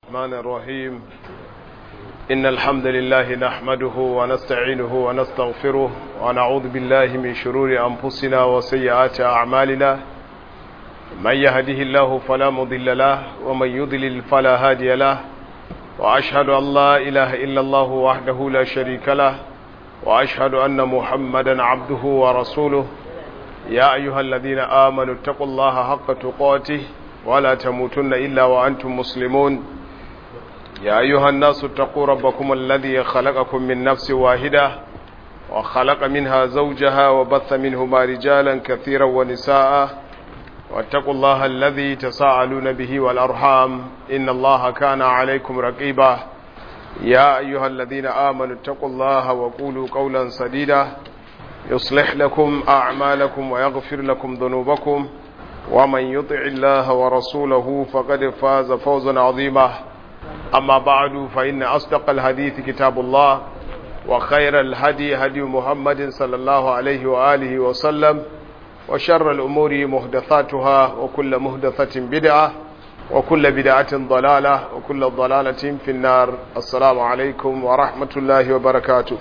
الرحمن الرحيم إن الحمد لله نحمده ونستعينه ونستغفره ونعوذ بالله من شرور أنفسنا وسيئات أعمالنا من يهده الله فلا مضل له ومن يضلل فلا هادي له وأشهد أن لا إله إلا الله وحده لا شريك له وأشهد أن محمدا عبده ورسوله يا أيها الذين آمنوا اتقوا الله حق تقاته ولا تموتن إلا وأنتم مسلمون يا أيها الناس اتقوا ربكم الذي خلقكم من نفس واحدة وخلق منها زوجها وبث منهما رجالا كثيرا ونساء واتقوا الله الذي تساءلون به والأرحام إن الله كان عليكم رقيبا يا أيها الذين آمنوا اتقوا الله وقولوا قولا سديدا يصلح لكم أعمالكم ويغفر لكم ذنوبكم ومن يطع الله ورسوله فقد فاز فوزا عظيما أما بعد فإن أصدق الحديث كتاب الله وخير الهدي هدي محمد صلى الله عليه وآله وسلم وشر الأمور محدثاتها وكل محدثة بدعة وكل بدعة ضلالة وكل ضلالة في النار السلام عليكم ورحمة الله وبركاته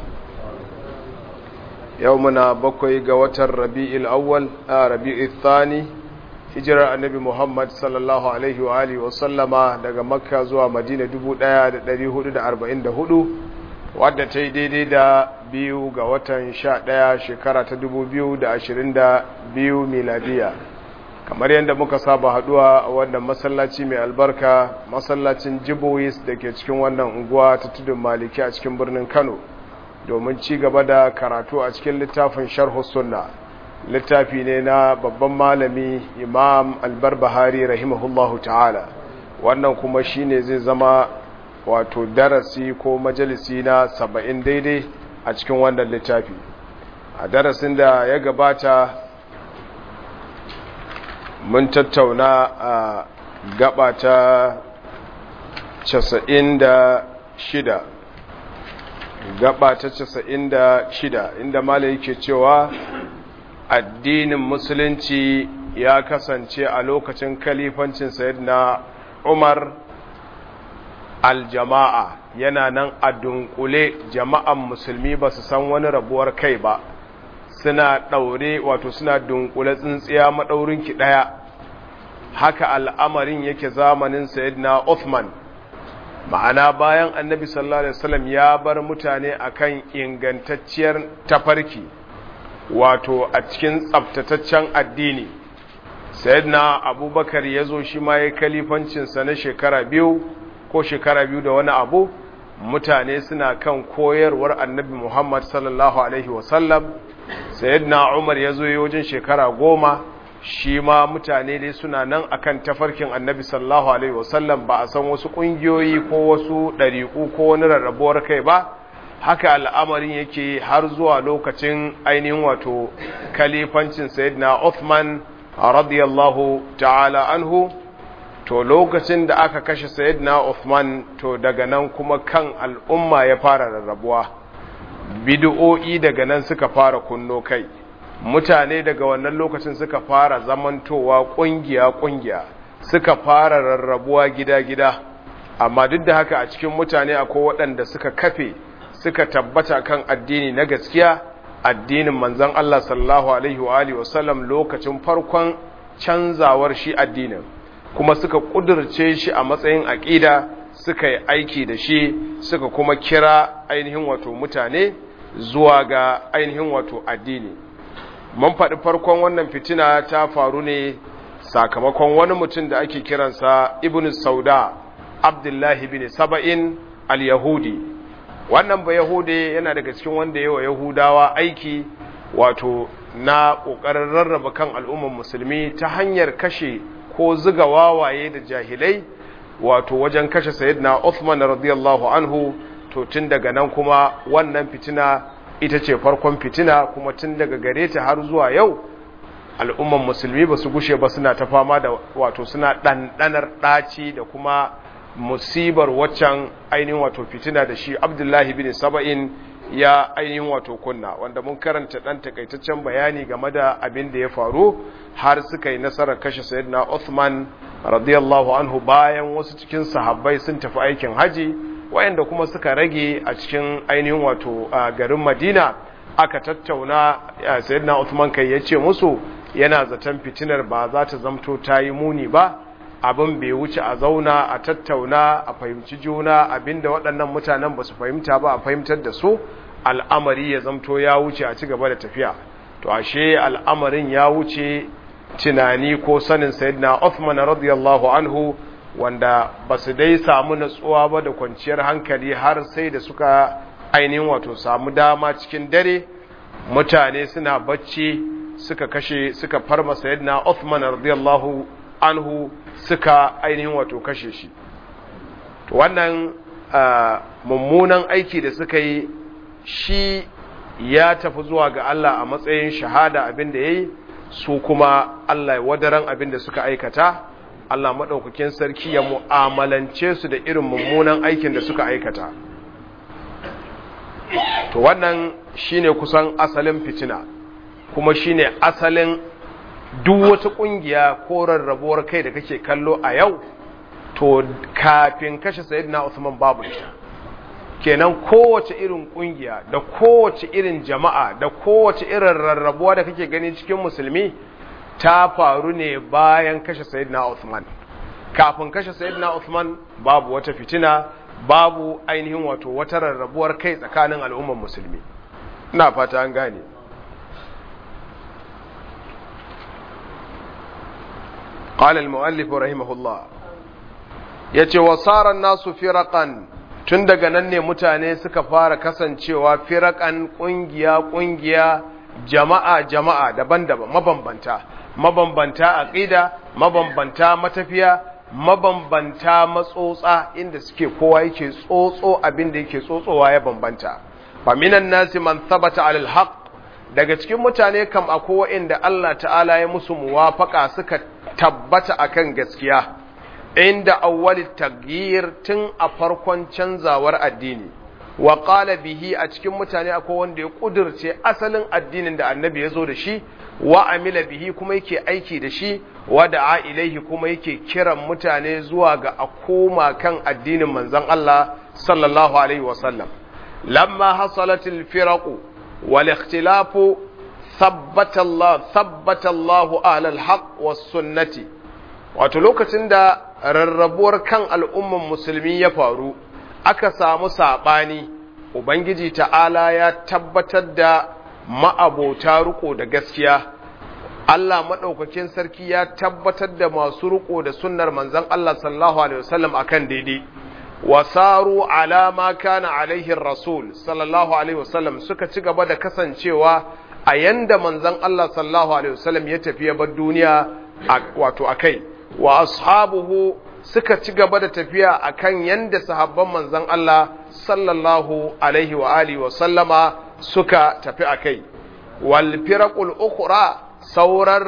يومنا بقي قوة الربيع الأول آه ربيع الثاني hijirar annabi Muhammad sallallahu Alaihi wa Alihi wasallama daga makka zuwa madina 1444 wadda ta yi daidai da biyu ga watan sha ɗaya shekara ta 2022 miladiya kamar yadda muka saba haduwa a wannan masallaci mai albarka masallacin jibois da ke cikin wannan unguwa ta tudun maliki a cikin birnin kano domin ci gaba da karatu a cikin littafin sharhu sunna littafi ne na babban malami imam albarbahari rahimahullahu ta'ala wannan kuma shine zai zama wato darasi ko majalisi na saba'in daidai a cikin wannan littafi a darasin da ya gabata mun tattauna a gaba ta casa'in da shida gaba ta casa'in da shida inda malayi ke cewa addinin musulunci ya kasance a lokacin kalifancin sayyidina umar aljama'a yana nan a dunkule jama'an musulmi ba su san wani rabuwar kai ba suna ɗaure wato suna dunkule tsintsiya maɗaurinki ɗaya haka al'amarin yake zamanin sayyidina Uthman ma'ana bayan annabi sallallahu alaihi wasallam ya bar mutane akan ingantacciyar tafarki wato a cikin tsabtataccen addini sayyidina abubakar ya zo shi ma ya kalifancinsa na shekara biyu ko shekara biyu da wani abu mutane suna kan koyarwar annabi muhammad sallallahu alaihi wasallam sayyidina umar ya zo wajen shekara goma shi ma mutane dai suna nan akan tafarkin annabi sallallahu alaihi wasallam ba a san wasu ƙungiyoyi ko wasu ɗariƙu ko wani rarrabuwar kai ba haka al'amarin yake har zuwa lokacin ainihin wato kalifancin sayyidina Uthman radiyallahu ta'ala anhu to lokacin da aka kashe sayyidina Uthman to daga nan kuma kan al'umma ya fara rarrabuwa bid'o'i daga nan suka fara kunno kai mutane daga wannan lokacin suka fara zamantowa kungiya kungiya suka fara rarrabuwa gida-gida amma duk da haka a cikin mutane akwai waɗanda suka kafe suka tabbata kan addini na gaskiya addinin manzon Allah sallallahu alaihi wa alihi wasallam lokacin farkon canzawar shi addinin kuma suka kudurce shi a matsayin aqida suka yi aiki da shi suka kuma kira ainihin wato mutane zuwa ga ainihin wato addini mun faɗi farkon wannan fitina ta faru ne sakamakon wani mutum da ake kiransa ibn sauda abdullahi bin saba'in al-yahudi wannan ba yahude yana daga cikin wanda yawa yahudawa aiki wato na ƙoƙarin rarraba kan al'ummar musulmi ta hanyar kashe ko ziga wawaye da jahilai wato wajen kashe sayyidina Uthman radiyallahu anhu to tun daga nan kuma wannan fitina ita ce farkon fitina kuma tun daga gare ta har zuwa yau al'ummar musulmi ba su gushe ba suna ta fama da wato suna ɗanɗanar ɗaci da kuma musibar waccan ainihin wato fitina da shi abdullahi bin saba'in ya ainihin wato kunna wanda mun karanta ɗan takaitaccen bayani game da abin da ya faru har suka yi nasarar kashe sayyidina Uthman radiyallahu anhu bayan wasu cikin sahabbai sun tafi aikin haji wayanda kuma suka rage a cikin ainihin wato garin Madina aka tattauna sayyidina Uthman kai yace musu yana zaton fitinar ba za ta zamto ta yi muni ba abin bai wuce a zauna a tattauna a fahimci juna abinda waɗannan mutanen ba su fahimta ba a fahimtar da su al'amari ya zamto ya wuce a ci gaba da tafiya to ashe al'amarin ya wuce tunani ko sanin sayyidina Uthman radiyallahu anhu wanda ba su dai samu natsuwa ba da kwanciyar hankali har sai da suka ainihin wato samu dama cikin dare mutane suna bacci suka kashe suka farma sayyidina Uthman radiyallahu anhu suka ainihin wato kashe shi to wannan mummunan aiki da suka yi shi ya tafi zuwa ga Allah a matsayin shahada abin da yayi su kuma Allah ya wadaran abin da suka aikata Allah maɗaukakin sarki ya mu'amalance su da irin mummunan aikin da suka aikata to wannan shine kusan asalin fitina kuma shine asalin duk wata ƙungiya ko rarrabuwar kai da kake kallo a yau to kafin kashe sayyidina Usman babu ita kenan kowace irin ƙungiya da kowace irin jama'a da kowace irin rarrabuwa da kake gani cikin musulmi ta faru ne bayan kashe sayyidina Uthman kafin kashe sayyidina Uthman babu wata fitina babu ainihin wato wata rarrabuwar kai tsakanin al'ummar musulmi ina fata an gane قال المؤلف رحمه الله yace wasara nasu firaqan tun daga nan ne mutane suka fara kasancewa firakan kungiya kungiya jama'a jama'a daban-daban mabambanta mabambanta aqida mabambanta matafiya mabambanta matsotsa inda suke kowa yake tsotso abin da yake tsotsowa ya bambanta fa minan nasi man thabata alal haqq daga cikin mutane kam akwai wa'inda Allah ta'ala ya musu muwafaka suka tabbata akan gaskiya inda awwali taghyir tun a farkon canzawar addini wa qala bihi a cikin mutane akwai wanda ya kudirce asalin addinin da annabi ya zo da shi wa amila bihi kuma yake aiki da shi wa da'a ilaihi kuma yake kiran mutane zuwa ga a koma kan addinin manzon Allah sallallahu alaihi wasallam lamma hasalatil firaqu wal ikhtilafu thabbata Allah thabbata Allah ahlal haqq was sunnati wato lokacin da rarrabuwar kan al'umman musulmi ya faru aka samu sabani ubangiji ta'ala ya tabbatar da ma'abota riko da gaskiya Allah maɗaukakin sarki ya tabbatar da masu riko da sunnar manzon Allah sallallahu alaihi wasallam akan daidai wasaru ala ma kana alaihi rasul sallallahu alaihi wasallam suka ci gaba da kasancewa a yanda manzon Allah sallallahu alaihi wasallam ya tafi ya bar duniya wato akai wa ashabuhu suka ci gaba da tafiya akan yanda sahabban manzon Allah sallallahu alaihi wa alihi wa sallama suka tafi akai wal firaqul ukhra sauran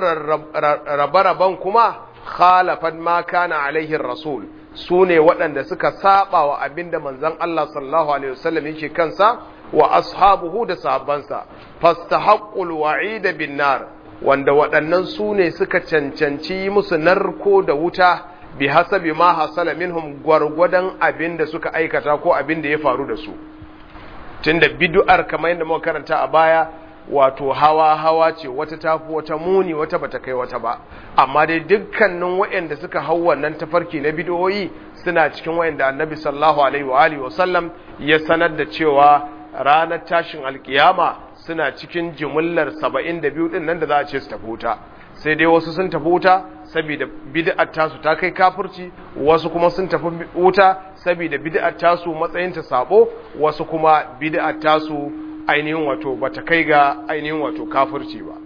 rabe-raben kuma khalafan ma kana alaihi rasul su ne waɗanda suka saba wa abinda manzon Allah sallallahu alaihi wasallam yake kansa wa ashabuhu da sahabbansa fastahaqqul wa'ida bin nar wanda waɗannan su ne suka cancanci musu narko da wuta bi hasabi ma hasala minhum gwargwadon abinda suka aikata ko abinda ya faru da su tunda bid'ar kamar yadda muka karanta a baya wato hawa hawa ce wata tafi wata muni wata bata kai wata ba amma dai dukkanin waɗanda suka hau wannan tafarki na bidiyoyi suna cikin waɗanda annabi sallallahu alaihi wa alihi wasallam ya sanar da cewa ranar tashin alkiyama suna cikin jimillar 72 din nan da za a ce su tafi wuta sai dai wasu sun tafi wuta saboda bid'ar tasu ta kai kafirci wasu kuma sun tafi wuta saboda bid'ar tasu matsayin ta sabo wasu kuma bid'ar tasu ainihin wato bata kai ga ainihin wato kafirci ba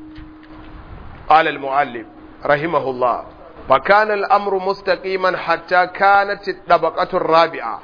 qala al-muallif rahimahullah fa kana al-amru mustaqiman hatta kanat ad-dabaqatu ar-rabi'a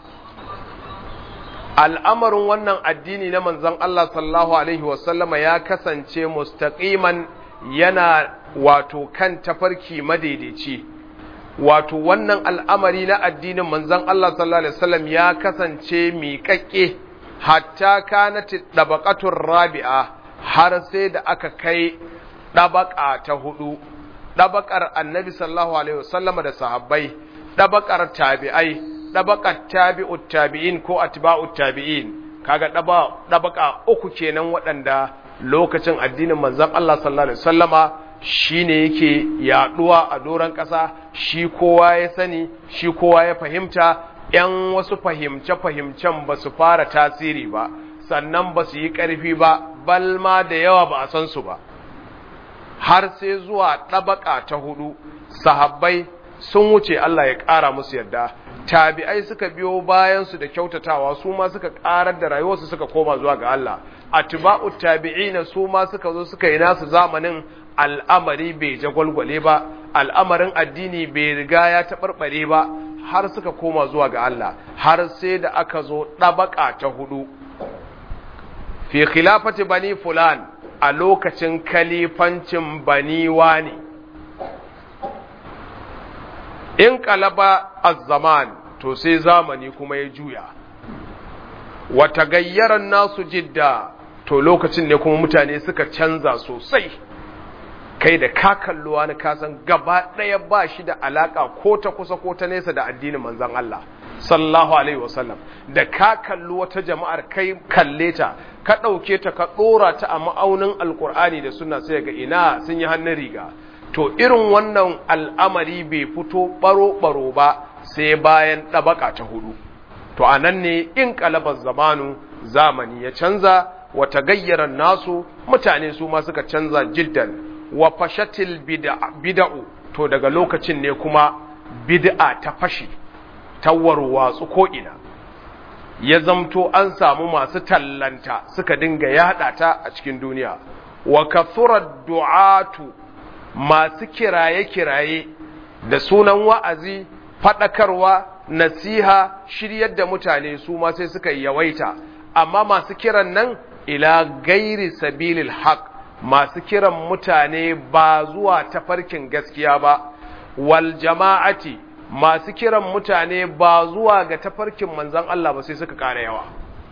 al'amarin wannan addini na manzon Allah sallallahu alaihi wasallama ya kasance mustaqiman yana wato kan tafarki madaidaici wato wannan al'amari na addinin manzon Allah sallallahu alaihi wasallam ya kasance miƙaƙƙe hatta kanat dabaqatur rabi'a har sai da aka kai dabaqa ta hudu ɗabakar annabi sallallahu alaihi wasallam da sahabbai ɗabakar tabi'ai ɗabakar tabi'ut tabi'in ko atba'ut tabi'in kaga ɗabaka uku kenan waɗanda lokacin addinin manzon Allah sallallahu alaihi wasallama shine yake yaduwa a doron ƙasa shi kowa ya sani shi kowa ya fahimta ‘yan wasu fahimce-fahimcen ba su fara tasiri ba sannan ba su yi ƙarfi ba balma da yawa ba a san su ba har sai zuwa ɗabaka ta hudu sahabbai sun wuce Allah ya ƙara musu yadda tabi'ai suka biyo bayansu da kyautatawa su ma suka ƙarar da rayuwarsu suka koma zuwa ga Allah atba'u tabi'ina su ma suka zo suka yi nasu zamanin al'amari bai jagwalgwale ba al'amarin addini bai riga ya taɓarɓare ba har suka koma zuwa ga Allah har sai da aka zo ɗabaka ta hudu fi khilafati bani fulan a lokacin kalifancin bani wani in kalaba az-zaman to sai zamani kuma ya juya wata gayyaran nasu jidda to lokacin ne kuma mutane suka canza sosai kai da ka kalluwa na kasan gaba ɗaya ba shi da alaka ko ta kusa ko ta nesa da addinin manzon Allah sallallahu alaihi wasallam da ka kalli wata jama'ar kai kalle ta ka ɗauke ta ka ɗora ta a ma'aunin alkur'ani da suna sai ga ina sun yi hannun riga to irin wannan al'amari bai fito baro-baro ba sai bayan ɗabaka ta hudu to a nan ne in kalabar zamanu zamani ya canza wata gayyarar nasu mutane su ma suka canza jiddan wa fashatil bida'u to daga lokacin ne kuma bid'a ta fashi ta warwatsu ko'ina ya zamto an samu masu tallanta suka dinga yada ta a cikin duniya wa kathurar du'atu masu kiraye-kiraye da sunan wa'azi faɗakarwa nasiha shiryar da mutane su ma sai suka yawaita amma masu kiran nan ila gairi sabilil haq masu kiran mutane ba zuwa tafarkin gaskiya ba wal jama'ati masu kiran mutane ba zuwa ga tafarkin manzan Allah ba sai suka ƙara yawa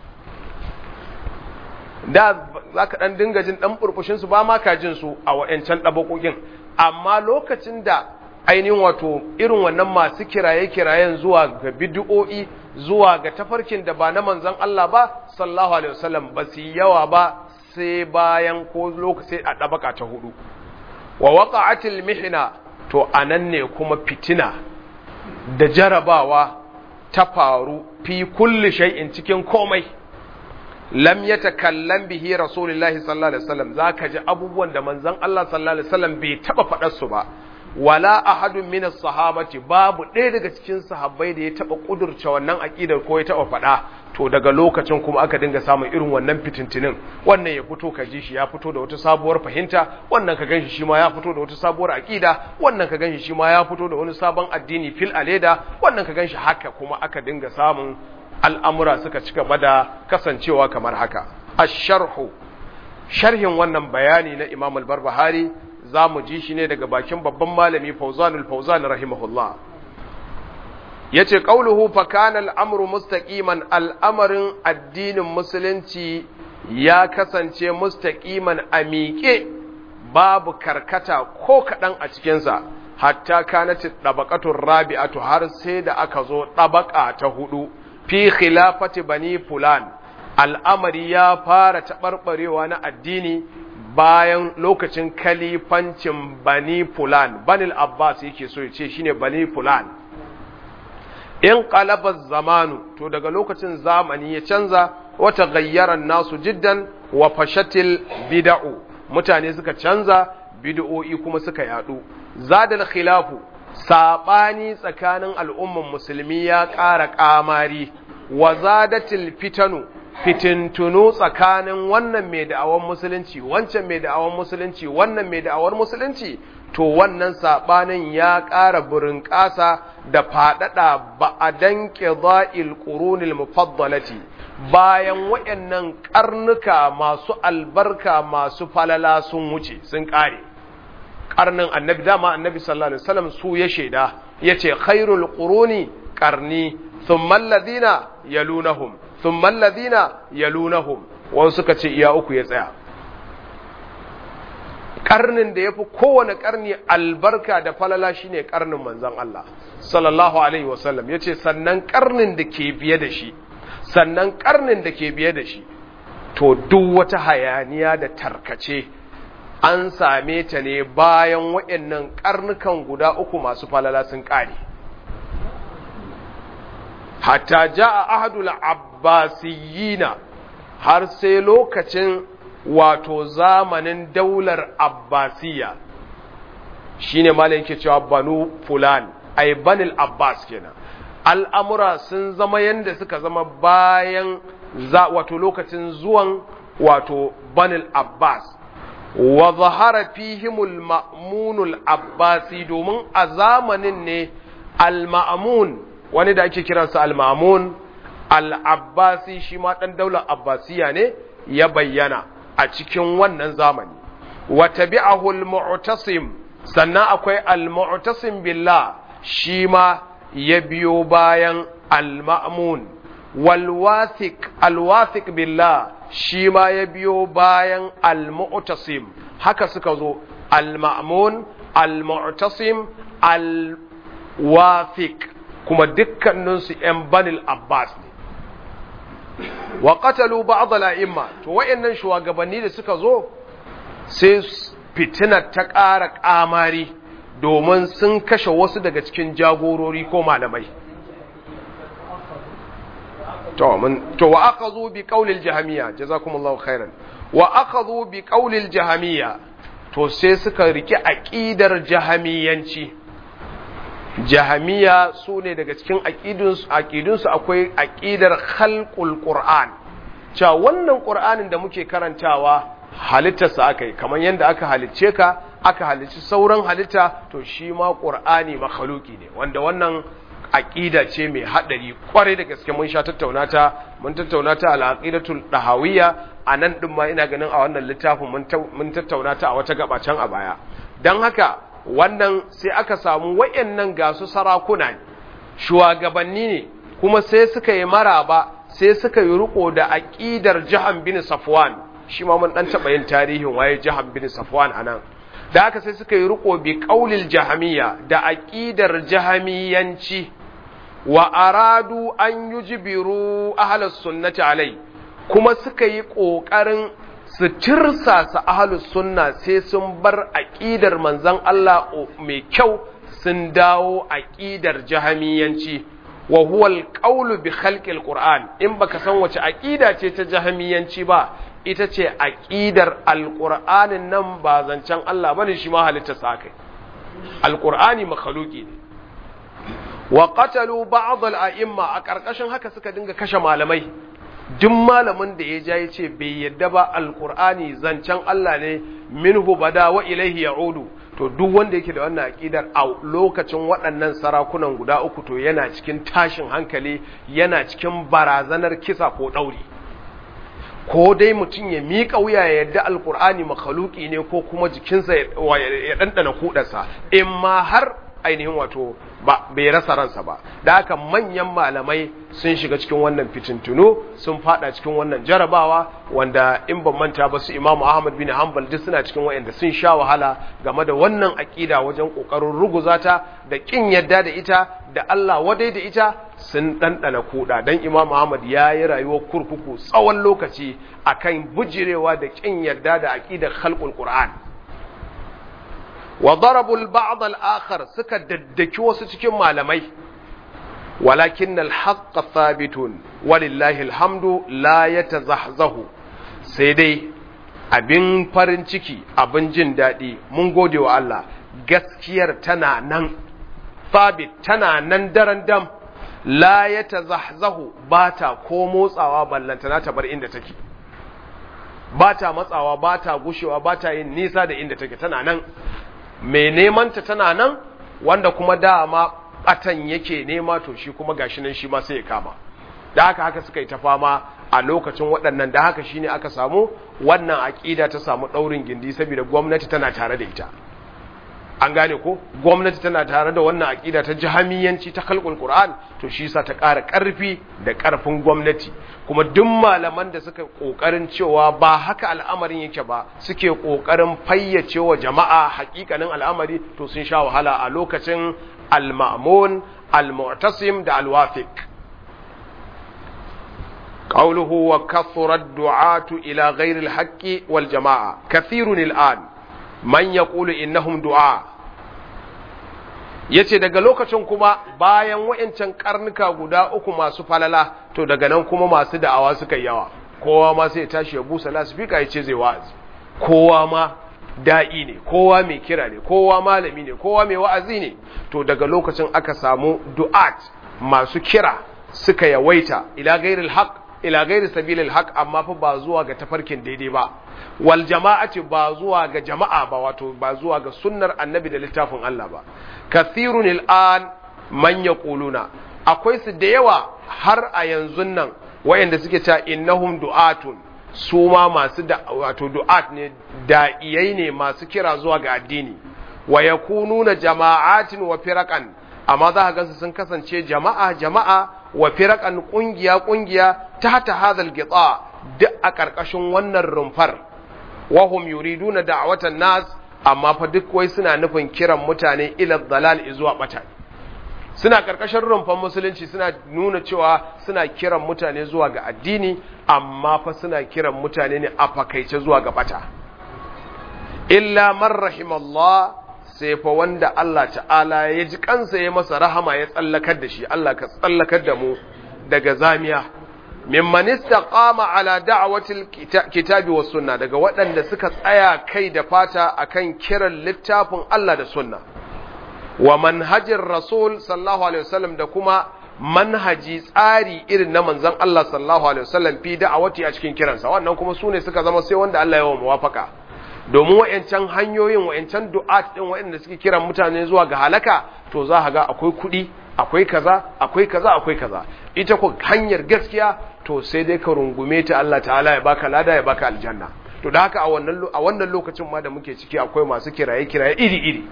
da za ka ɗan dinga jin ɗan ɓurɓushinsu ba ma ka jin su a wa'yancan ɗabaƙoƙin amma lokacin da ainihin wato irin wannan masu kiraye-kirayen zuwa ga bid'o'i zuwa ga tafarkin da ba na manzan Allah ba sallallahu alaihi wasallam ba su yawa ba sai bayan ko lokaci a ɗabaka ta hudu wa waqa'atil mihna to anan ne kuma fitina da jarabawa ta faru fi kulli shay'in cikin komai lam yatakallam bihi rasulullahi sallallahu alaihi wasallam zaka ji abubuwan da manzon Allah sallallahu alaihi wasallam bai taba faɗar su ba wala ahadun min as-sahabati babu ɗaya daga cikin sahabbai da ya taba kudurce wannan aqidar ko ya taba faɗa to daga lokacin kuma aka dinga samun irin wannan fitintinin wannan ya fito ka ji shi ya fito da wata sabuwar fahimta wannan ka ganshi shi ma ya fito da wata sabuwar aqida wannan ka ganshi shi ma ya fito da wani sabon addini fil aleda wannan ka ganshi haka kuma aka dinga samun al'amura suka ci gaba da kasancewa kamar haka ash-sharhu sharhin wannan bayani na Imam al-Barbahari za mu ji shi ne daga bakin babban malami Fauzanul Fauzan rahimahullah yace qauluhu fa kana al-amru mustaqiman al'amarin addinin musulunci ya kasance mustaqiman a miƙe babu karkata ko kaɗan a cikinsa hatta kanat dabaqatur rabi'atu har sai da aka zo ɗabaƙa ta hudu fi khilafati bani fulan al'amari ya fara taɓarɓarewa na addini bayan lokacin kalifancin bani fulan banil abbas yake so ya ce shine bani fulan in qalabar zamanu to daga lokacin zamani ya canza wata gayyaran nasu jiddan wa fashatil bid'u mutane suka canza bid'o'i kuma suka yadu zadal khilafu sabani tsakanin al'umman musulmi ya ƙara ƙamari wa zadatil fitanu fitintunu tsakanin wannan mai da'awan musulunci wancan mai da'awan musulunci wannan mai da'awar musulunci to wannan sabanin ya ƙara burin ƙasa da faɗaɗa ba a danke za'il ƙurunil mufaddalati bayan waɗannan ƙarnuka masu albarka masu falala sun wuce sun ƙare ƙarnin annabi dama annabi sallallahu alaihi wasallam su ya shaida yace khairul quruni qarni thumma alladhina yalunahum thumma alladhina yalunahum wasu suka ce iya uku ya tsaya karnin da yafi kowane karni albarka da falala shine karnin manzon Allah sallallahu alaihi wasallam yace sannan karnin da ke biye da shi sannan karnin da ke biye da shi to duk wata hayaniya da tarkace an same ta ne bayan waɗannan karnukan guda uku masu falala sun ƙare hatta ja'a ahadul abbasiyina har sai lokacin wato zamanin daular abbasiya shine malai yake cewa banu fulan ay banil abbas kenan al'amura sun zama yanda suka zama bayan za wato lokacin zuwan wato banil abbas wa zahara fihimul ma'munul abbasi domin a zamanin ne al-ma'mun wani da ake kiransa al-ma'mun al-abbasi shi ma dan daular abbasiya ne ya bayyana a cikin wannan zamani wa tabi'ahu al-mu'tasim sannan akwai al-mu'tasim billah shi ma ya biyo bayan al-ma'mun wal wathiq al-wathiq billah shi ma ya biyo bayan al-mu'tasim haka suka zo al-ma'mun al-mu'tasim al-wathiq kuma dukkaninsu ‘yan banil Abbas ne. Wa qatalu ba'd al-a'imma to wayannan shugabanni da suka zo sai fitinar ta ƙara ƙamari domin sun kashe wasu daga cikin jagorori ko malamai. To mun to wa akhadhu bi qawli al-jahmiyya jazakumullahu khairan wa akhadhu bi qawli al-jahmiyya to sai suka riki aqidar jahamiyanci jahamiya su ne daga cikin aƙidunsu akwai aƙidar khalqul qur'an cewa wannan qur'anin da muke karantawa halittarsa aka yi kamar yadda aka halicce ka aka halicci sauran halitta to shi ma qur'ani makhluki ne wanda wannan aƙida ce mai haɗari kwarai da gaske mun sha tattauna ta mun tattauna ta al-aqidatul dahawiyya a nan din ma ina ganin a wannan littafin mun tattauna ta a wata gaba can a baya dan haka wannan sai aka samu wayannan gasu sarakuna ne shugabanni ne kuma sai suka yi maraba sai suka yi riko da aqidar Jahan bin Safwan shi ma mun dan taba yin tarihin waye Jahan bin Safwan anan da haka sai suka yi riko bi qaulil jahamiyya da aqidar jahamiyanci wa aradu an yujbiru ahlus sunnati alai kuma suka yi kokarin su tirsasa ahalus sunna sai sun bar aƙidar manzan Allah mai kyau sun dawo aƙidar jahamiyanci wa huwa alqawlu bi khalqil qur'an in baka san wace aƙida ce ta jahamiyanci ba ita ce aƙidar alqur'anin nan ba zancen Allah bane shi ma halitta sa kai alqur'ani makhluqi ne wa qatalu ba'd al-a'imma a karkashin haka suka dinga kashe malamai duk malamin da ya ja ya ce bai yadda ba alkur'ani zancen Allah ne minhu bada wa ilaihi ya'udu to duk wanda yake da wannan aqidar a lokacin waɗannan sarakunan guda uku to yana cikin tashin hankali yana cikin barazanar kisa ko ɗauri ko dai mutum ya miƙa wuya ya yadda alkur'ani makhaluki ne ko kuma jikinsa ya ɗanɗana kuɗarsa in ma har ainihin wato ba bai rasa ransa ba da haka manyan malamai sun shiga cikin wannan fitintunu sun fada cikin wannan jarabawa wanda in ban manta ba su Imam Ahmad bin Hanbal duk suna cikin wayanda sun sha wahala game da wannan akida wajen kokarin ruguzata da kin yadda da ita da Allah wadai da ita sun dandana kuda dan Imam Ahmad ya yi rayuwar kurkuku tsawon lokaci akan bujirewa da kin yadda da akidar khalqul Qur'an wa darabu al-ba'd al-akhar suka daddaki wasu cikin malamai walakin al-haqq thabitun walillahi alhamdu la yatazahzahu sai dai abin farin ciki abin jin daɗi mun gode wa Allah gaskiyar tana nan thabit tana nan daren dam la yatazahzahu bata ko motsawa ballantana ta bar inda take bata matsawa bata gushewa bata yin nisa da inda take tana nan mai nemanta tana nan wanda kuma dama batan yake nema to shi kuma gashi nan shi ma sai ya kama da haka haka suka yi ta fama a lokacin waɗannan da haka shine aka samu wannan aƙida ta samu ɗaurin gindi saboda gwamnati tana tare da ita an gane ko gwamnati tana tare da wannan aƙida ta jahamiyanci ta khalqul qur'an to shi yasa ta ƙara ƙarfi da ƙarfin gwamnati kuma duk malaman da suka ƙoƙarin cewa ba haka al'amarin yake ba suke ƙoƙarin fayyace wa jama'a haƙiƙanin al'amari to sun sha wahala a lokacin al-ma'mun al-mu'tasim da al-wafiq قوله وكثر الدعاة إلى غير الحق والجماعة كثير الآن من يقول إنهم دعاء yace daga lokacin kuma bayan wa'incan karnuka guda uku masu falala to daga nan kuma masu da'awa suka yawa kowa ma sai ya tashi ya busa lasifika ya ce zai wa'azi kowa ma da'i ne kowa mai kira ne kowa malami ne kowa mai wa'azi ne to daga lokacin aka samu du'at masu kira suka yawaita ila gairil haq ila gairi sabilil haq amma fa ba zuwa ga tafarkin daidai ba wal jama'ati ba zuwa ga jama'a ba wato ba zuwa ga sunnar annabi da littafin Allah ba kathirun al'an man yaquluna akwai su da yawa har a yanzu nan wayanda suke cewa innahum du'atun su ma masu da wato du'at ne da'iyai ne masu kira zuwa ga addini wa yakununa jama'atin wa firaqan amma za ka gansu sun kasance jama'a jama'a wa firakan kungiya kungiya tahta hadhal gita duk a karkashin wannan rumfar wa hum yuriduna da'watan nas amma fa duk wai suna nufin kiran mutane ila dalal zuwa bata suna karkashin rumfan musulunci suna nuna cewa suna kiran mutane zuwa ga addini amma fa suna kiran mutane ne a fakaice zuwa ga bata illa man rahimallah sai fa wanda Allah ta'ala ya ji kansa ya masa rahama ya tsallakar da shi Allah ka tsallakar da mu daga zamiya mimman istaqama ala da'watil kitabi was sunna daga waɗanda suka tsaya kai da fata akan kiran littafin Allah da sunna wa manhajin rasul sallallahu alaihi wasallam da kuma manhaji tsari irin na manzon Allah sallallahu alaihi wasallam fi da'awati a cikin kiransa wannan kuma sune suka zama sai wanda Allah ya wa muwafaka domin wa'yancan hanyoyin wa'yancan du'at ɗin wa'yanda suke kiran mutane zuwa ga halaka to za a ga akwai kuɗi akwai kaza akwai kaza akwai kaza ita ko hanyar gaskiya to sai dai ka rungume ta Allah ta'ala ya baka lada ya baka aljanna to da haka a wannan a wannan lokacin ma da muke ciki akwai masu kiraye kiraye iri iri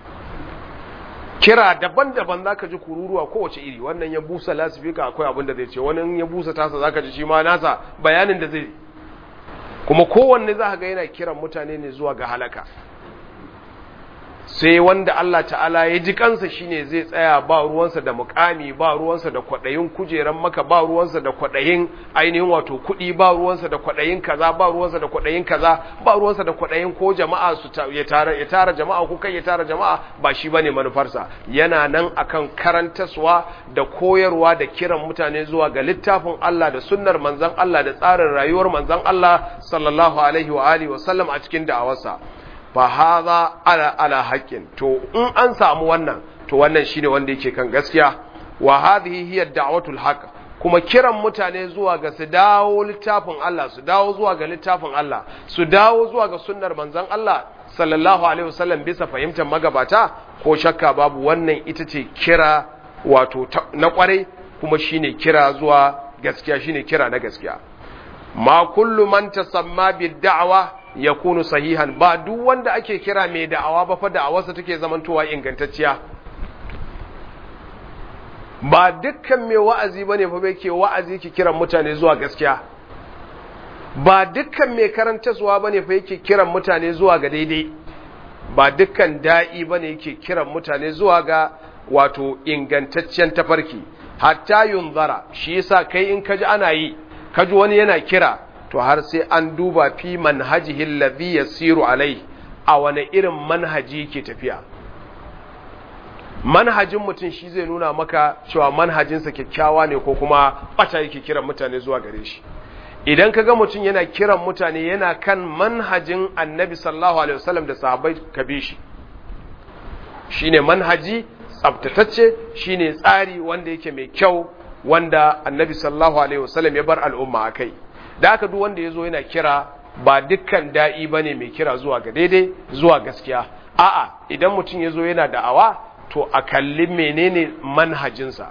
kira daban-daban zaka ji kururuwa kowace iri wannan ya busa lasifika akwai abin da zai ce wani ya busa tasa zaka ji shi ma nasa bayanin da zai kuma kowanne za ga yana kiran mutane ne zuwa ga halaka sai wanda Allah ta'ala ya ji kansa shine zai tsaya ba ruwansa da mukami ba ruwansa da kwadayin kujeran maka ba ruwansa da kwadayin ainihin wato kuɗi ba ruwansa da kwadayin kaza ba ruwansa da kwadayin kaza ba ruwansa da kwadayin ko jama'a su ya tara ya tara jama'a ko kai ya tara jama'a ba shi bane manufarsa yana nan akan karantaswa da koyarwa da kiran mutane zuwa ga littafin Allah da sunnar manzon Allah da tsarin rayuwar manzon Allah sallallahu alaihi wa alihi wa sallam a cikin da'awarsa fa hadha ala ala haqqin to in an samu wannan to wannan shine wanda yake kan gaskiya wa hadhihi hiya da'watul haqq kuma kiran mutane zuwa ga su dawo littafin Allah su dawo zuwa ga littafin Allah su dawo zuwa ga sunnar manzon Allah sallallahu alaihi wasallam bisa fahimtar magabata ko shakka babu wannan ita ce kira wato na kwarai kuma shine kira zuwa gaskiya shine kira na gaskiya ma kullu man tasamma bid da'wa yakunu sahihan ba duk wanda ake kira mai da'awa ba fa da'awarsa take zamantowa ingantacciya ba dukkan mai wa'azi bane fa bai ke wa'azi ki kiran mutane zuwa gaskiya ba dukkan mai karantaswa bane fa yake kiran mutane zuwa ga daidai ba dukkan da'i bane yake kiran mutane zuwa ga wato ingantaccen tafarki hatta yunzara shi yasa kai in kaji ana yi kaji wani yana kira to har sai an duba fi manhajihi alladhi yasiru alai a wani irin manhaji ke tafiya manhajin mutum shi zai nuna maka cewa manhajinsa kyakkyawa ne ko kuma bata yake kiran mutane zuwa gare shi idan ka ga mutum yana kiran mutane yana kan manhajin annabi sallallahu alaihi wasallam da sahabbai ka bi shi shine manhaji tsabtatacce shine tsari wanda yake mai kyau wanda annabi sallallahu alaihi wasallam ya bar al'umma akai da aka duk wanda yazo yana kira ba dukkan da'i bane mai kira zuwa ga daidai zuwa gaskiya a'a idan mutum yazo yana da'awa to a kalli menene manhajinsa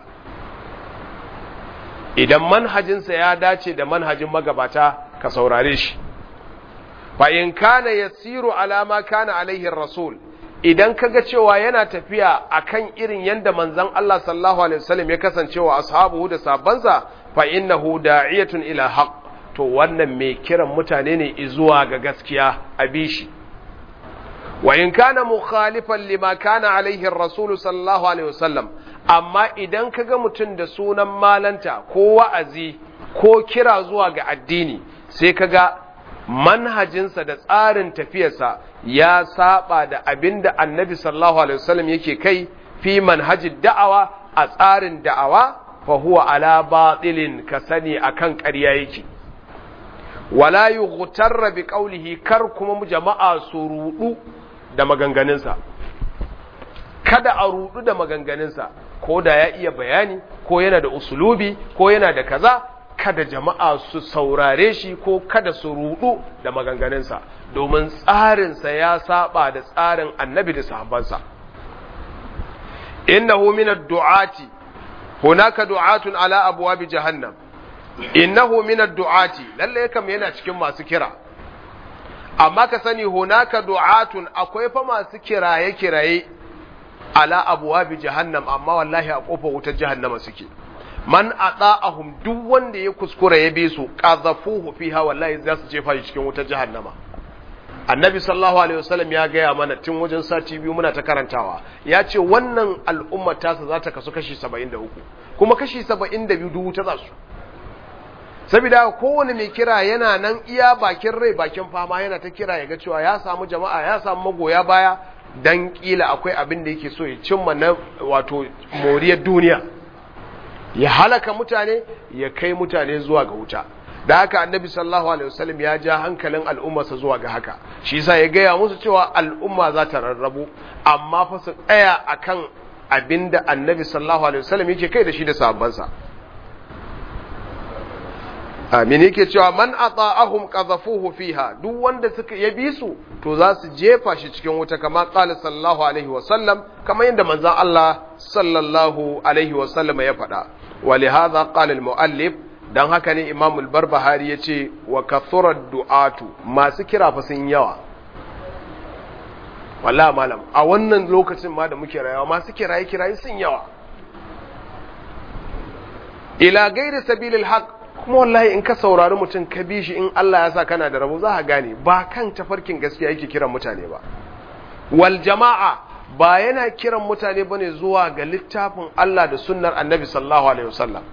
idan manhajinsa ya dace da manhajin magabata ka saurare shi fa in kana yasiru alama kana alaihi rasul idan kaga cewa yana tafiya akan irin yanda manzon Allah sallallahu alaihi wasallam ya kasance wa ashabu da sabansa fa innahu da'iyatun ila haqq to wannan mai kiran mutane ne zuwa ga gaskiya a bishi wa in kana mukhalifan lima kana alaihi ar-rasul sallallahu alaihi wasallam amma idan kaga mutum da sunan malanta ko wa'azi ko kira zuwa ga addini sai kaga manhajinsa da tsarin tafiyarsa ya saba da abinda annabi sallallahu alaihi wasallam yake kai fi manhajid da'awa a tsarin da'awa fa huwa ala batilin ka sani akan ƙarya yake wala yughtarra bi qawlihi kar kuma jama'a su rudu da maganganunsa kada a rudu da maganganunsa ko da ya iya bayani ko yana da usulubi ko yana da kaza kada jama'a su saurare shi ko kada su rudu da maganganunsa domin tsarinsa ya saba da tsarin annabi da sahabbansa innahu min ad-du'ati hunaka du'atun ala abwabi jahannam innahu min ad-du'ati lalle kam yana cikin masu kira amma ka sani hunaka du'atun akwai fa masu kiraye kiraye ala abwabi jahannam amma wallahi a kofar wutar jahannama suke man ata'ahum duk wanda ya kuskura ya bi su qazafuhu fiha wallahi za su jefa shi cikin wutar jahannama annabi sallallahu alaihi wasallam ya gaya mana tun wajen sati biyu muna ta karantawa ya ce wannan al'ummar tasa za ta kasu kashi 73 kuma kashi 72 duk wuta za su saboda kowane mai kira yana nan iya bakin rai bakin fama yana ta kira ya ga cewa ya samu jama'a ya samu magoya baya dan kila akwai abin da yake so ya cimma na wato moriyar duniya ya halaka mutane ya kai mutane zuwa ga wuta da haka annabi sallallahu alaihi wasallam ya ja hankalin al'ummarsa zuwa ga haka shi yasa ya gaya musu cewa al'umma za ta rarrabu amma fa su tsaya akan abinda annabi sallallahu alaihi wasallam yake kai da shi da sahabbansa amin yake cewa man ata'ahum qadhafuhu fiha duk wanda suka ya bi su to za su jefa shi cikin wuta kama qala sallallahu alaihi wasallam kamar yadda manzon Allah sallallahu alaihi wasallam ya faɗa wa li hadha qala al muallif dan haka ne Imam al-Barbahari yace wa kathura du'atu masu kira fa sun yawa wallahi malam a wannan lokacin ma da muke rayuwa masu kiraye kiraye sun yawa ila gairi sabilil haqq kuma wallahi in ka saurari mutum ka bi shi in Allah ya sa kana da rabo za ka gane ba kan tafarkin gaskiya yake kiran mutane ba wal jama'a ba yana kiran mutane bane zuwa ga littafin Allah da sunnar Annabi sallallahu alaihi wasallam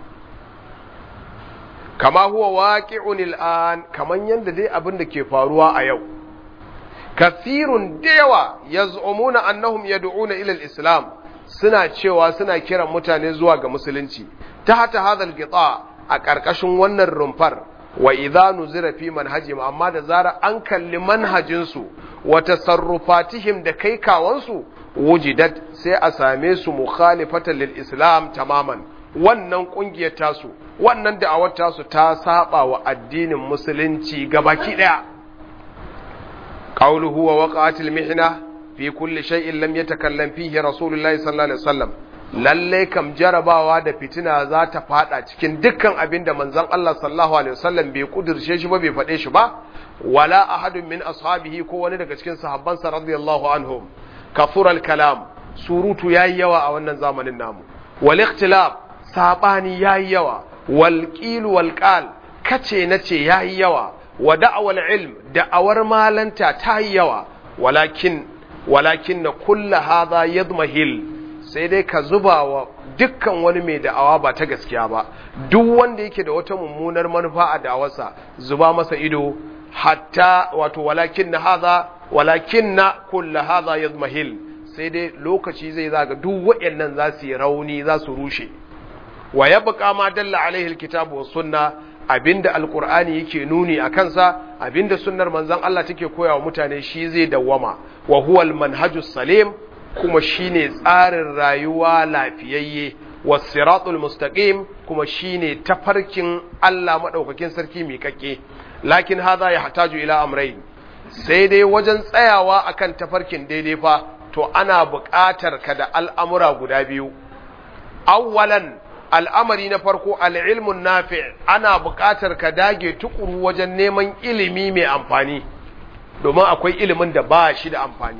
kama huwa waqi'un al'an kaman yanda dai abin da ke faruwa a yau kathirun da yawa yaz'umuna annahum yad'una ila al-islam suna cewa suna kiran mutane zuwa ga musulunci ta hata hadal gita a ƙarƙashin wannan rumfar wa idza nuzira fi manhajim amma da zara an kalli manhajinsu wa tasarrufatihim da kai kawansu wujidat sai a same su mukhalifatan lil islam tamaman wannan kungiyar tasu wannan da'awar tasu ta saba wa addinin musulunci gabaki daya qawluhu wa waqa'atil mihna fi kulli shay'in lam yatakallam fihi rasulullahi sallallahu alaihi wasallam lalle kam jarabawa da fitina za ta fada cikin dukkan abin da manzon Allah sallallahu alaihi wasallam bai kudirce shi ba bai faɗe shi ba wala ahadun min ashabihi ko wani daga cikin sahabbansa radiyallahu anhum kafura kalam surutu yayi yawa a wannan zamanin namu wal ikhtilaf sabani yayi yawa wal qil wal qal kace nace yayi yawa wa da'wal ilm da'awar malanta ta yi yawa walakin walakin kullu hadha yadmahil sai dai ka zuba wa dukkan wani mai da'awa ba ta gaskiya ba duk wanda yake da wata mummunar manufa a da'awarsa zuba masa ido hatta wato walakin na haza walakin na kulla haza yazmahil sai dai lokaci zai zaga duk waɗannan za su yi rauni za su rushe wa ya buƙa ma dalla alaihi alkitabu was sunna abinda alqur'ani yake nuni a kansa abinda sunnar manzon Allah take koya wa mutane shi zai dawwama wa huwa almanhajus salim kuma shine tsarin rayuwa lafiyayye wasiratul mustaqim kuma shine tafarkin Allah madaukakin sarki miƙaƙe lakin hadha yahtaju ila amrayn sai dai wajen tsayawa akan tafarkin daidai fa to ana buƙatar ka da al'amura guda biyu awwalan al'amari na farko al'ilmun nafi ana buƙatar ka dage tukuru wajen neman ilimi mai amfani domin akwai ilimin da ba shi da amfani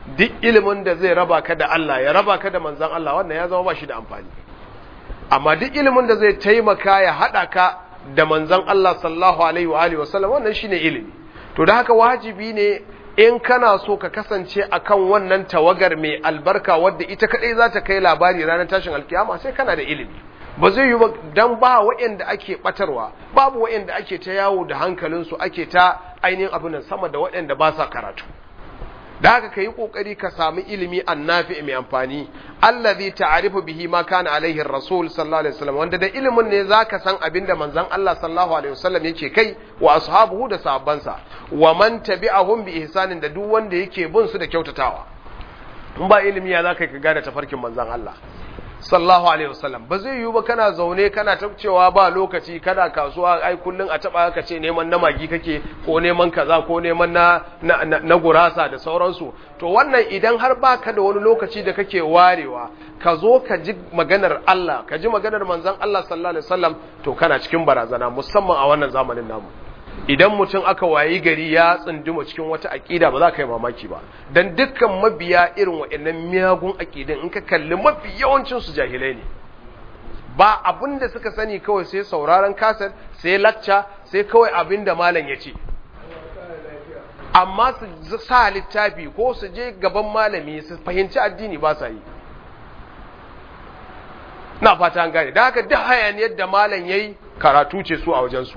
duk ilimin da zai raba ka da Allah ya raba ka da manzan Allah wannan ya zama ba shi da amfani amma duk ilimin da zai taimaka ya haɗa ka da manzan Allah sallallahu alaihi wa alihi wasallam wannan shine ilimi to da haka wajibi ne in kana so ka kasance akan wannan tawagar mai albarka wadda ita kadai za ta kai labari ranar tashin alkiyama sai kana da ilimi ba zai yi ba dan ba waɗanda ake batarwa babu waɗanda ake ta yawo da hankalinsu ake ta ainihin abin nan sama da waɗanda ba sa karatu da haka ka yi ƙoƙari ka sami ilimi annafi mai amfani allazi ta'arifu bihi ma kana alaihi rasul sallallahu alaihi wasallam wanda da ilimin ne zaka san abin da manzon Allah sallallahu alaihi wasallam yake kai wa ashabuhu da sahabbansa wa man tabi'ahum bi ihsanin da duk wanda yake bin su da kyautatawa in ba ilimi ya zaka ka gane tafarkin manzon Allah sallallahu alaihi wasallam ba zai yiwu ba kana zaune kana tabcewa ba lokaci kana kasuwa ai kullun a taba ka ce neman na magi kake ko neman kaza ko neman na na, na, na gurasa da sauransu to wannan idan har baka da wani lokaci da kake warewa ka zo ka ji maganar Allah ka ji maganar manzon Allah sallallahu alaihi wasallam to kana cikin barazana musamman a wannan zamanin namu idan mutum aka wayi gari ya tsunduma cikin wata aƙida ba za ka yi mamaki ba don dukkan mabiya irin waɗannan miyagun aƙidin in ka kalli mafi yawancinsu jahilai ne ba abin da suka sani kawai sai sauraron kasar sai lacca sai kawai abin da malam ya ce amma su sa littafi ko su je gaban malami su fahimci addini ba sa yi na fata an gane da haka duk hayaniyar da malam ya yi karatu ce su a wajensu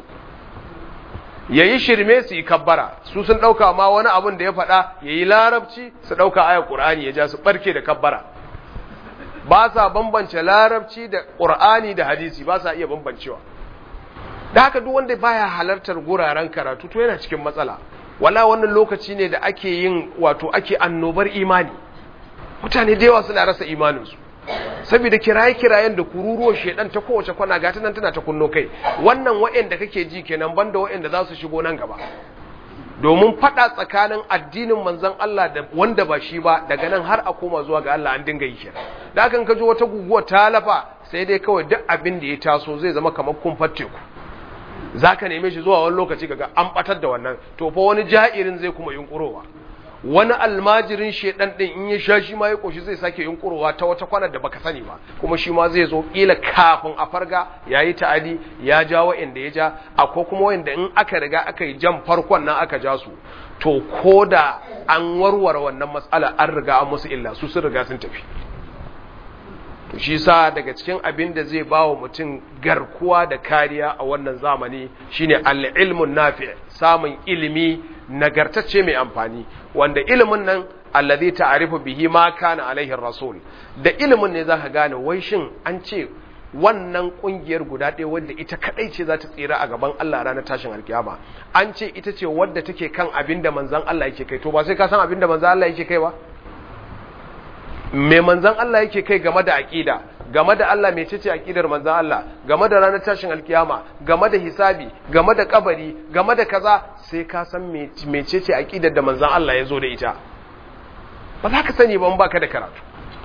ya yi shirme su yi kabbara su sun ɗauka ma wani abin da ya faɗa ya yi larabci su ɗauka aya ƙur'ani ya ja su ɓarke da kabbara ba sa bambance larabci da ƙur'ani da hadisi ba sa iya bambancewa da haka duk wanda baya halartar guraren karatu to yana cikin matsala wala wannan lokaci ne da ake yin wato ake annobar imani mutane da yawa suna rasa imaninsu saboda kiraye-kirayen da kururuwar shedan ta kowace kwana gata nan tana ta kunno kai wannan wa'anda kake ji kenan banda wa'anda za su shigo nan gaba domin fada tsakanin addinin manzon Allah da wanda ba shi ba daga nan har a koma zuwa ga Allah an dinga yi kenan da kan kaji wata guguwa ta lafa sai dai kawai duk abin da ya taso zai zama kamar kumfar teku zaka neme shi zuwa wani lokaci kaga an batar da wannan to fa wani ja'irin zai kuma yunkurowa wani almajirin shedan din in ya sha shi ma ya koshi zai sake yunkurowa ta wata kwanar da baka sani ba kuma shi ma zai zo kila kafin a farga yayi ta'adi ya ja wa'anda ya ja akwai kuma wa'anda in aka riga aka yi jan farkon nan aka ja su to koda an warware wannan matsala an riga an musu illa su sun riga sun tafi to shi sa daga cikin abin da zai ba wa mutum garkuwa da kariya a wannan zamani shine al-ilmun nafi samun ilimi nagartacce mai amfani wanda ilimin nan allazi ta'rifu bihi ma kana alaihi rasul da ilimin ne zaka gane wai shin an ce wannan kungiyar guda ɗaya wadda ita kadai ce za ta tsira a gaban Allah ranar tashin alkiyama an ce ita ce wadda take kan abin da manzon Allah yake kai to ba sai ka san abin da manzon Allah yake kai ba me manzon Allah yake kai game da aqida game da Allah mai cece aqidar manzon Allah game da ranar tashin alkiyama game da hisabi game da kabari game da kaza sai ka san me cece aqidar da manzon Allah ya zo da ita ba za ka sani ba in baka da karatu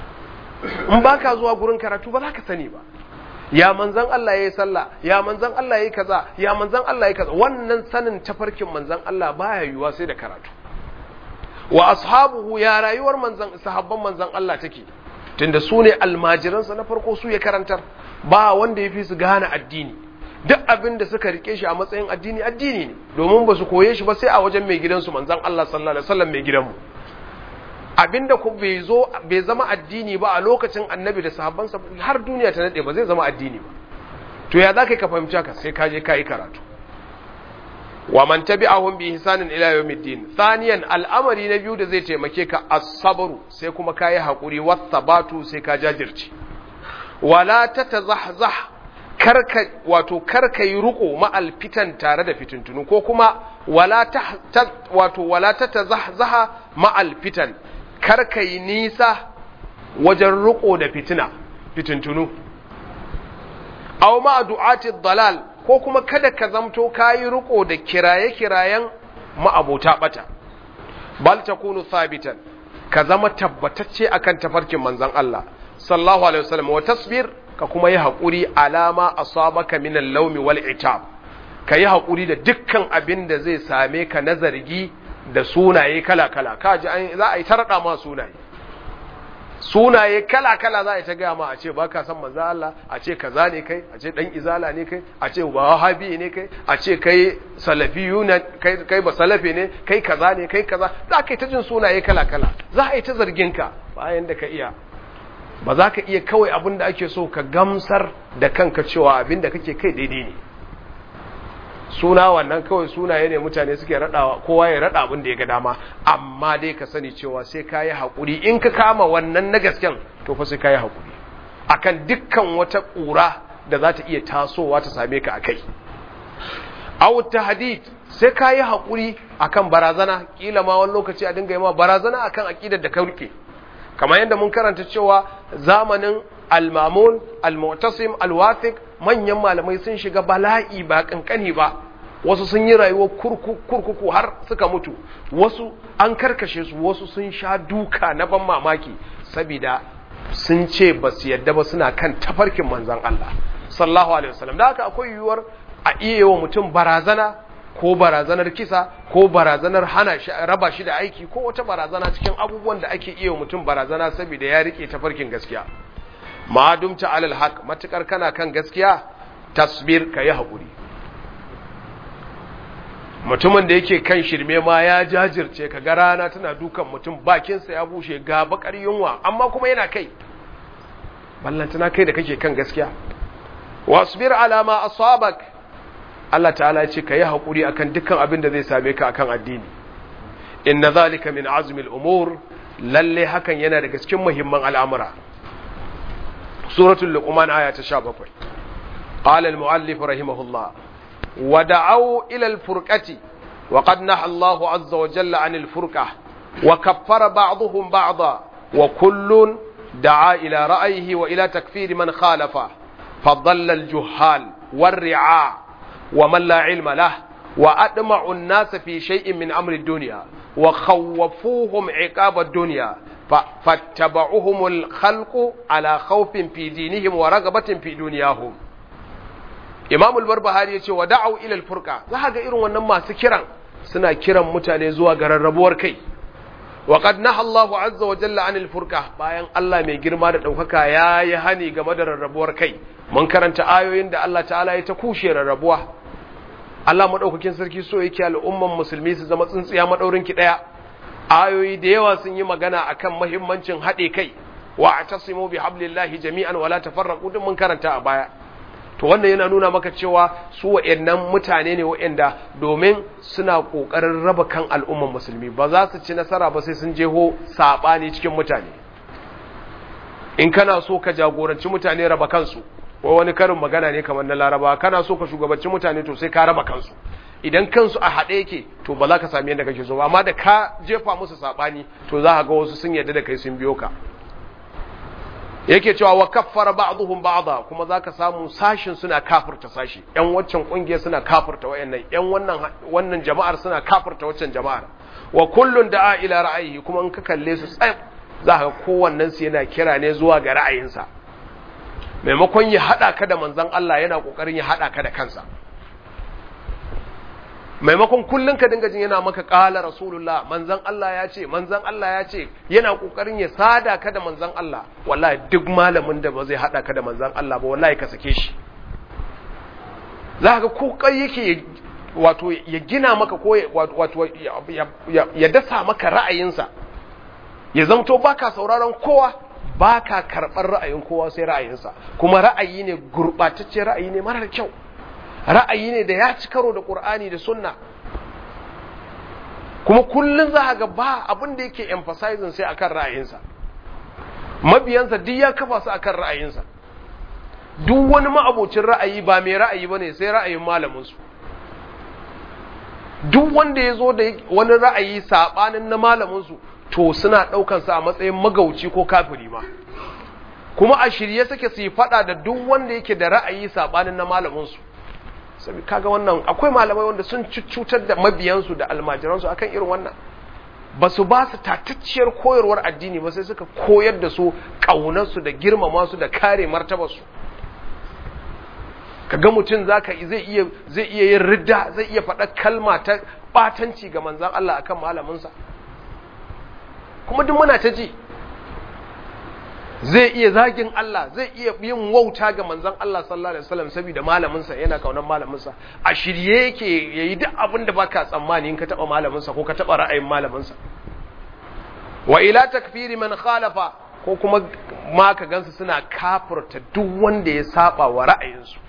in baka zuwa gurin karatu ba za ka sani ba ya manzon Allah yayi sallah ya manzon Allah yayi kaza ya manzon Allah yayi kaza wannan sanin tafarkin manzon Allah baya yiwuwa sai da karatu wa ashabuhu ya rayuwar manzan sahabban manzan Allah take tunda su ne almajiransa na farko su ya karantar ba wanda ya fi su gane addini duk abin da suka rike shi a matsayin addini addini ne domin ba su koye shi ba sai a wajen mai gidansu manzan Allah sallallahu alaihi wasallam mai gidanmu abinda ku bai zo bai zama addini ba a lokacin annabi da sahabbansa har duniya ta nade ba zai zama addini ba to ya zaka ka fahimci ka sai ka je ka yi karatu wa man tabi'ahum bi ihsanin ila yawmiddin thaniyan al'amari na biyu da zai taimake ka as-sabru sai kuma kai hakuri was-sabatu sai ka jajirce wala tatazahzah karka wato karka yi ruko ma'al fitan tare da fitintunu ko kuma wala ta wato wala tatazahzaha ma'al fitan karka yi nisa wajen ruko da fitina fitintunu aw ma du'ati dalal ko kuma kada ka zamto kayi riko da kiraye-kirayen ma'abota bata bal takunu sabitan ka zama tabbatacce akan tafarkin manzon Allah sallallahu alaihi wasallam wa tasbir ka kuma yi hakuri alama asabaka min al-lawmi wal itab ka yi hakuri da dukkan abin da zai same ka na zargi da sunaye kala-kala kaji an za a yi tarada ma sunaye sunaye kala-kala za a yi ta gaya ma a ce ba ka san manzo Allah a ce kaza ne kai a ce dan izala ne kai a ce wahabi ne kai a ce kai salafiyu ne kai kai ba salafi ne kai kaza ne kai kaza za ka yi ta jin sunaye kala-kala za a yi ta zargin ka bayan da ka iya ba za ka iya kawai abin da ake so ka gamsar da kanka cewa abin da kake kai daidai ne suna wannan kawai sunaye ne mutane suke raɗawa kowa ya raɗa abin da ya ga dama amma dai ka sani cewa sai ka yi haƙuri in ka kama wannan na gasken to fa sai ka yi haƙuri akan dukkan wata ƙura da za ta iya tasowa ta same ka a kai aw tahdid sai ka yi haƙuri akan barazana kila ma wani lokaci a dinga yi ma barazana akan aqidar da ka rike kamar yadda mun karanta cewa zamanin al-mamun al-mu'tasim al-wathiq manyan malamai sun shiga bala'i ba kankani ba wasu sun yi rayuwar kurkuku har suka mutu wasu an karkashe su wasu sun sha duka na ban mamaki saboda sun ce ba su yadda ba suna kan tafarkin manzan Allah sallallahu alaihi wasallam da haka akwai yiwuwar a iya wa mutum barazana ko barazanar kisa ko barazanar hana shi raba shi da aiki ko wata barazana cikin abubuwan da ake iya wa mutum barazana saboda ya rike tafarkin gaskiya ma dumta alal haq matukar kana kan gaskiya tasbir kayi hakuri mutumin da yake kan shirme ma ya jajirce ka ga rana tana dukan mutum bakinsa ya bushe ga bakar yunwa amma kuma yana kai ballantana kai da kake kan gaskiya wasbir ala ma asabak Allah ta'ala ya ce kayi hakuri akan dukkan abin da zai same ka akan addini inna zalika min azmi al-umur lalle hakan yana daga cikin muhimman al'amura suratul luqman aya ta 17 qala al-muallif rahimahullah ودعوا إلى الفرقة وقد نهى الله عز وجل عن الفرقة وكفر بعضهم بعضا وكل دعا إلى رأيه وإلى تكفير من خالفه فضل الجهال والرعاع ومن لا علم له وأدمع الناس في شيء من أمر الدنيا وخوفوهم عقاب الدنيا فاتبعهم الخلق على خوف في دينهم ورغبة في دنياهم Imam al-Barbahari ya ce wa da'au ila al-furqa za ga irin wannan masu kiran suna kiran mutane zuwa ga rarrabuwar kai wa qad naha Allahu azza wa jalla anil furqa bayan Allah mai girma da daukaka yayi hani game da rarrabuwar kai mun karanta ayoyin da Allah ta'ala ya ta kushe rarrabuwa Allah madaukakin sarki so yake al'umman musulmi su zama tsintsiya madaurin ki daya ayoyi da yawa sun yi magana akan muhimmancin haɗe kai wa atasimu bihablillahi jami'an wala tafarraqu duk mun karanta a baya to wannan yana nuna maka cewa su wa'annan mutane ne wa'anda domin suna kokarin raba kan al'umman musulmi ba za su ci nasara ba sai sun jeho sabani cikin mutane in kana so ka jagoranci mutane raba kansu ko wani karin magana ne kamar na laraba kana so ka shugabanci mutane to sai ka raba kansu idan kansu a haɗe yake to ba za ka sami yadda kake so ba amma da ka jefa musu sabani to za ka ga wasu sun yarda da kai sun biyo ka yake cewa wa kaffara ba'dhum ba'dha kuma zaka samu sashin suna kafirta sashi yan waccan kungiya suna kafirta wayannan yan wannan wannan jama'ar suna kafirta waccan jama'ar wa kullun da'a ila ra'ayihi kuma in ka kalle su tsayib zaka kowannen su yana kira ne zuwa ga ra'ayinsa maimakon ya hada ka da manzon Allah yana kokarin ya hada ka da kansa maimakon kullun ka dinga jin yana maka qala rasulullah manzon Allah ya ce manzon Allah ya ce yana kokarin ya sada ka da manzon Allah wallahi duk malamin da ba zai hada ka da manzon Allah ba wallahi ka sake shi za ka kokari yake wato ya gina maka ko wato ya dasa maka ra'ayinsa ya zamto baka sauraron kowa baka karɓar ra'ayin kowa sai ra'ayinsa kuma ra'ayi ne gurɓatacce ra'ayi ne marar kyau ra'ayi ne da ya ci karo da ƙur'ani da sunna kuma kullum za ga ba abin da yake emphasizing sai akan ra'ayinsa mabiyansa duk ya kafa su akan ra'ayinsa duk wani ma'abocin ra'ayi ba mai ra'ayi ba ne sai ra'ayin malaminsu duk wanda ya zo da wani ra'ayi saɓanin na malaminsu to suna ɗaukansa a matsayin magauci ko kafiri ma kuma a shirye suke su yi faɗa da duk wanda yake da ra'ayi saɓanin na malaminsu sabi kaga wannan akwai malamai wanda sun cutar da mabiyansu da almajiransu akan irin wannan ba su ba su tatacciyar koyarwar addini ba sai suka koyar da su ƙaunarsu da girmama su da kare martabarsu kaga mutum zaka zai iya zai iya yin ridda zai iya faɗa kalma ta batanci ga manzon Allah akan malaminsa kuma duk muna ta ji zai iya zagin Allah zai iya yin wauta ga manzon Allah sallallahu alaihi wasallam saboda malaminsa yana kaunar malaminsa a shirye yake yayi duk abin da baka tsammani in ka taba malaminsa ko ka taba ra'ayin malaminsa wa ila takfiri man khalafa ko kuma ma ka gansu suna kafirta duk wanda ya saba wa ra'ayinsu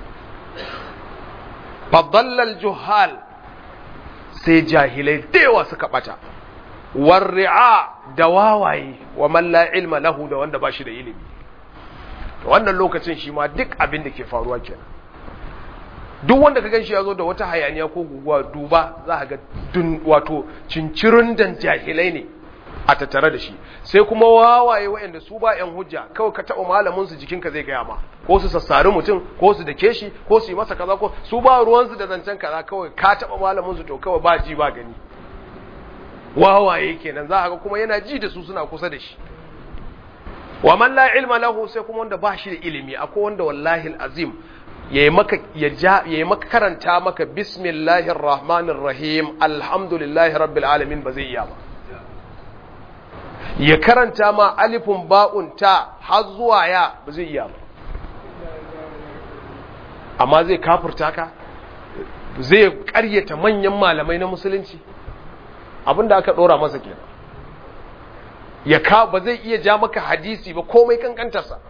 fadallal juhal sai jahilai da yawa suka bata warri'a da wawaye wa man la ilma lahu da wanda ba shi da ilimi to wannan lokacin shi ma duk abin da ke faruwa kenan duk wanda ka ganshi ya zo da wata hayaniya ko guguwa duba za ka ga dun wato cincirin dan jahilai ne a tattare da shi sai kuma wawaye waɗanda su ba yan hujja kawai ka taɓa malamin su jikinka zai gaya ma ko su sassari mutum ko su dake shi ko su yi masa kaza ko su ba ruwansu da zancen kaza kawai ka taɓa malamin su to kawai ba ji ba gani wawaye kenan za a ga kuma yana ji da su suna kusa da shi wa man la ilma lahu sai kuma wanda ba shi da ilimi akwai wanda wallahi azim yayi maka ya ja yayi maka karanta maka bismillahir rahmanir rahim alhamdulillahi rabbil alamin ba zai iya ba ya karanta ma alifun ba'un ta har zuwa ya ba zai iya ba amma zai kafurta ka zai karyata manyan malamai na musulunci abinda aka dora masa kenan ya ka ba zai iya ja maka hadisi ba komai kankantarsa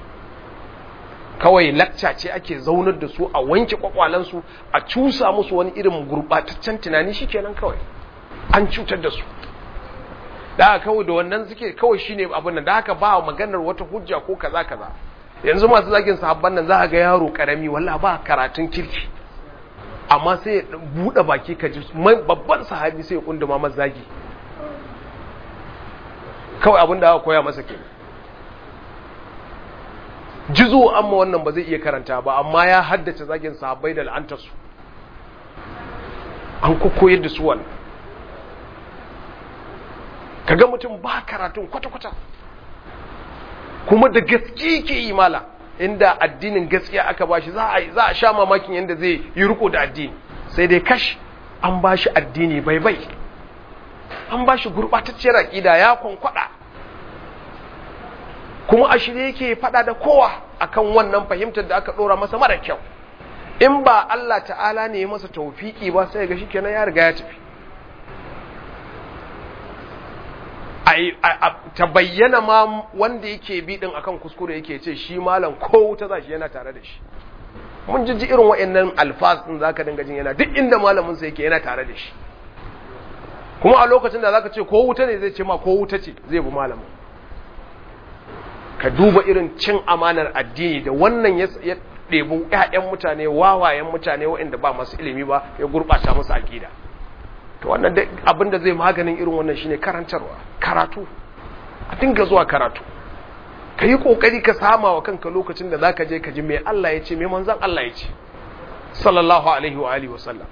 kawai lakca ce ake zaunar da su a wanke kwakwalansu a cusa musu wani irin gurbataccen tunani shikenan kawai an cutar da su da haka kawai da wannan suke kawai shine abin nan da haka ba maganar wata hujja ko kaza kaza yanzu masu zagin sahabban nan za ga yaro karami walla ba karatun kirki amma sai ya buɗe baki ka ji babban sahabi sai ya kunduma masa zagi kawai abin da aka koya masa ke jizo amma wannan ba zai iya karanta ba amma ya haddace zagin sahabbai da la'antarsu an koyar da su wannan kaga mutum ba karatun kwata-kwata kuma da gaske ke yi mala inda addinin gaskiya aka bashi za a za a sha mamakin yadda zai yi riko da addini sai dai kash an bashi addini bai bai an bashi gurbatacciyar aqida ya kwankwada kuma a shirye yake fada da kowa akan wannan fahimtar da aka dora masa mara kyau in ba Allah ta'ala ne ya masa tawfiki ba sai ga shikenan ya riga ya tafi ta bayyana ma wanda yake bi din akan kuskure yake ce shi malam ko wuta za shi yana tare da shi mun jijji irin wa'annan alfaz din zaka dinga jin yana duk inda malamin sa yake yana tare da shi kuma a lokacin da zaka ce ko wuta ne zai ce ma ko wuta ce zai bi malamin ka duba irin cin amanar addini da wannan ya ɗebi ƴaƴan mutane wawayen mutane waɗanda ba masu ilimi ba ya gurɓata musu aƙida to wannan abin da zai maganin irin wannan shine karantarwa karatu a dinga zuwa karatu ka yi kokari ka sama wa kanka lokacin da zaka je ka ji mai Allah ya ce mai manzan Allah ya ce sallallahu alaihi wa alihi wa sallam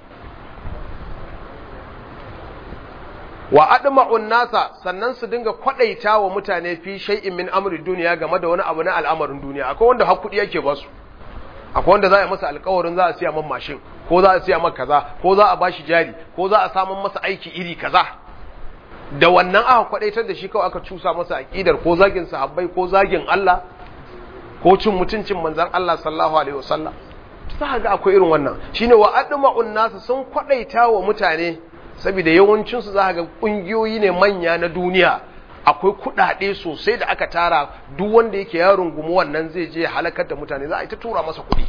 wa adma'un nasa sannan su dinga kwadaita wa mutane fi shay'in min amri duniya game da wani abu na al'amarin duniya akwai wanda hakuri yake ba su akwai wanda za a masa alƙawarin za a siya man mashin ko za a siya man kaza ko za a bashi jari ko za a samun masa aiki iri kaza da wannan aka kwadaitar da shi kawai aka cusa masa aqidar ko zagin sahabbai ko zagin Allah ko cin mutuncin manzon Allah sallallahu alaihi wasallam za ga akwai irin wannan shine wa adma'un nasu sun kwadaita wa mutane saboda yawancin su za ga kungiyoyi ne manya na duniya akwai kudade sosai da aka tara duk wanda yake ya rungumi wannan zai je halakar da mutane za a yi ta tura masa kuɗi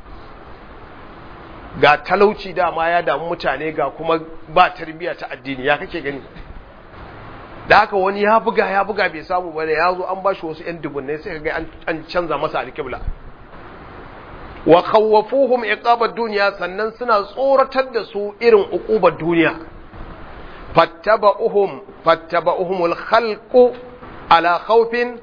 ga talauci dama ya damu mutane ga kuma ba tarbiyya ta addini ya kake gani da haka wani ya buga ya buga bai samu bane ya zo an bashi wasu yan dubunnai sai ga an canza masa alƙibla wa khawwafuhum iqabat dunya sannan suna tsoratar da su irin uqubar duniya fattaba'uhum fattaba'uhumul khalqu ala khawfin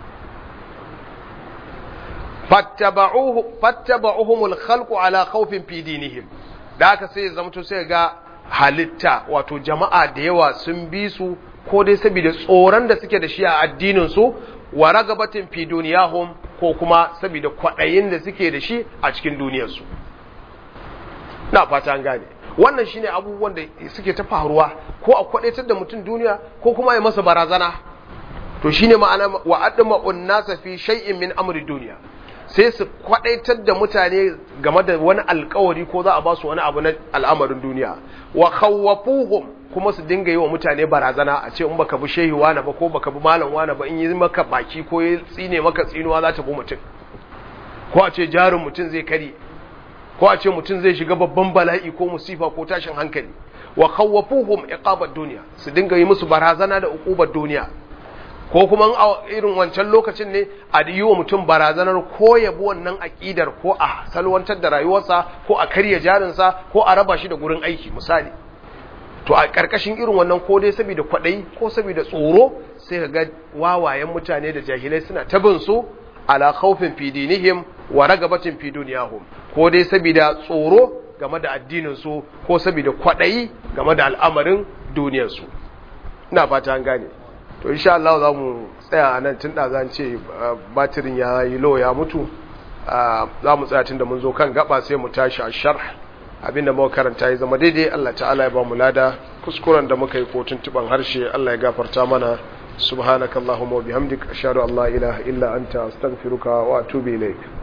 fattaba'uhu fattaba'uhumul khalqu ala khawfin fi dinihim da haka sai zamto sai ga halitta wato jama'a da yawa sun bi su ko dai saboda tsoron da suke da shi a addinin su wa ragabatin fi duniyahum ko kuma saboda kwaɗayin da suke da shi a cikin duniyarsu na fata an gane wannan shine abubuwan da suke ta faruwa ko a kwaɗaitar da mutum duniya ko kuma ya masa barazana to shine ma'ana wa adma unnasa fi shay'in min amri duniya sai su kwaɗaitar da mutane game da wani alkawari ko za a ba su wani abu na al'amarin duniya wa khawwafuhum kuma su dinga yi wa mutane barazana a ce in baka bi shehi wani ba ko baka bi malam wani ba in yi maka baki ko ya tsine maka tsinuwa za ta bi mutum ko a ce jarin mutum zai kare ko a ce mutum zai shiga babban bala'i ko musifa ko tashin hankali wa khawwafuhum iqabat duniya su dinga yi musu barazana da uqubar duniya ko kuma a irin wancan lokacin ne a yi wa mutum barazanar ko ya bi wannan aƙidar ko a salwantar da rayuwarsa ko a karya jarinsa ko a raba shi da gurin aiki misali to a ƙarƙashin irin wannan ko dai saboda kwaɗayi ko saboda tsoro sai ka ga wawayen mutane da jahilai suna ta bin su ala khawfin fi dinihim wa ragabatin fi dunyahum ko dai saboda tsoro game da addinin su ko saboda kwaɗayi game da al'amarin duniyar su ina fata an gane to insha Allah za mu tsaya a nan tun da zan ce batirin ya yi lo ya mutu za mu tsaya tun da mun zo kan gaba sai mu tashi a sharh abinda muka karanta ya zama daidai Allah ta'ala ya ba mu lada kuskuren da muka yi ko tuntuban harshe Allah ya gafarta mana subhanakallahumma wa bihamdika ashhadu an la ilaha illa anta astaghfiruka wa atubu ilaik